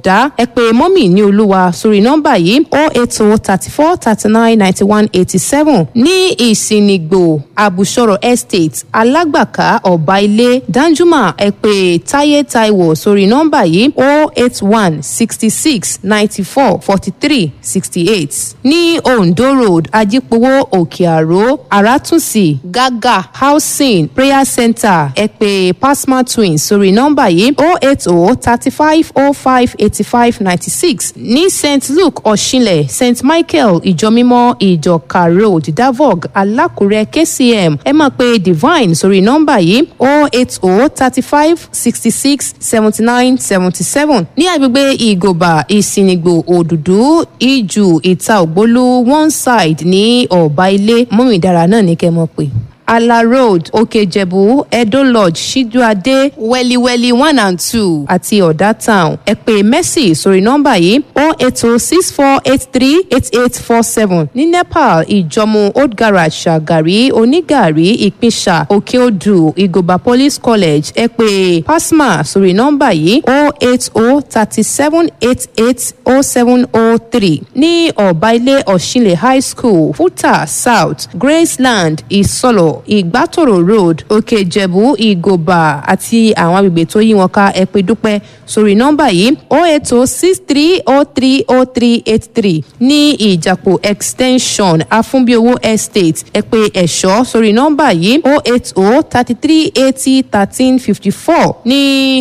ọ̀dá ẹ pé mọ́mì ní olúwa sórí nọ́mbà yìí o eight o thirty four thirty nine ninety one eighty seven ní ìsìnìgbò àbùsọ̀rọ̀ estate alágbàká ọ̀bá ilé danjuma ẹ pé táyé táíwò sórí nọ́mbà yìí o eight one sixty six ninety four forty three sixty eight ní ondo road ajípowó òkè àró àràtúnṣì gágà housing prayer center ẹ pé pasma twins sórí nọ́mbà yìí o eight o thirty five o five eighty five ninety six ní st luke ọ̀ṣinlẹ̀ st michael ìjọmímọ́ ìjọka road davog alákùrẹ́ kcm ẹ máa pe divine sórí nọ́mbà yìí o eight o thirty five sixty six seventy nine seventy seven ní agbègbè ìgòbà ìsìnìgbò òdùdú ìjù ìta ògbólú one side ní ọ̀bá ilé mọ́mìdára náà ní kẹ́ mọ̀ pé ala road òkèjẹ̀bú edo lodge ṣíjúadé wẹ́líwẹ́lí one and two àti ọ̀dà town ẹ pè mercy sórí nọ́mbà yìí o eight o six four eight three eight eight four seven ní nepal ìjọmú old garage ṣàgàrí onígàrí ìpínṣà òkèodù ìgòbà police college ẹ pè pasma sórí nọ́mbà yìí o eight o thirty seven eight eight o seven o three ní ọ̀bá ilé ọ̀ṣinlẹ̀ high school futa south graceland ìsọlọ̀ ìgbàtòrò road òkè ìjẹ̀bú ìgòbà àti àwọn agbègbè tó yí wọn ká ẹ pé dúpẹ́ sórí nọ́mbà yìí o eight o six three o three o three eight three ní ìjàpò extension afúnbíowó estate ẹ pé ẹ̀ṣọ́ sórí nọ́mbà yìí o eight o thirty three eighty thirteen fifty four ní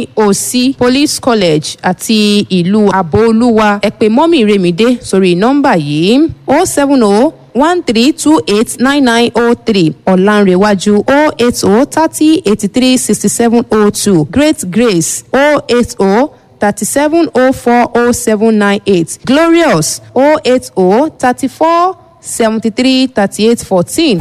òsì police college àti ìlú àbóolúwa ẹ pé mọ́mì remide sórí nọ́mbà yìí o seven o one three two eight nine nine oh three ọ̀lànrẹ̀wájú oh eight oh thirty eighty three sixty seven oh two great grace oh eight oh thirty seven oh four oh seven nine eight glorious oh eight oh thirty four seventy three thirty eight fourteen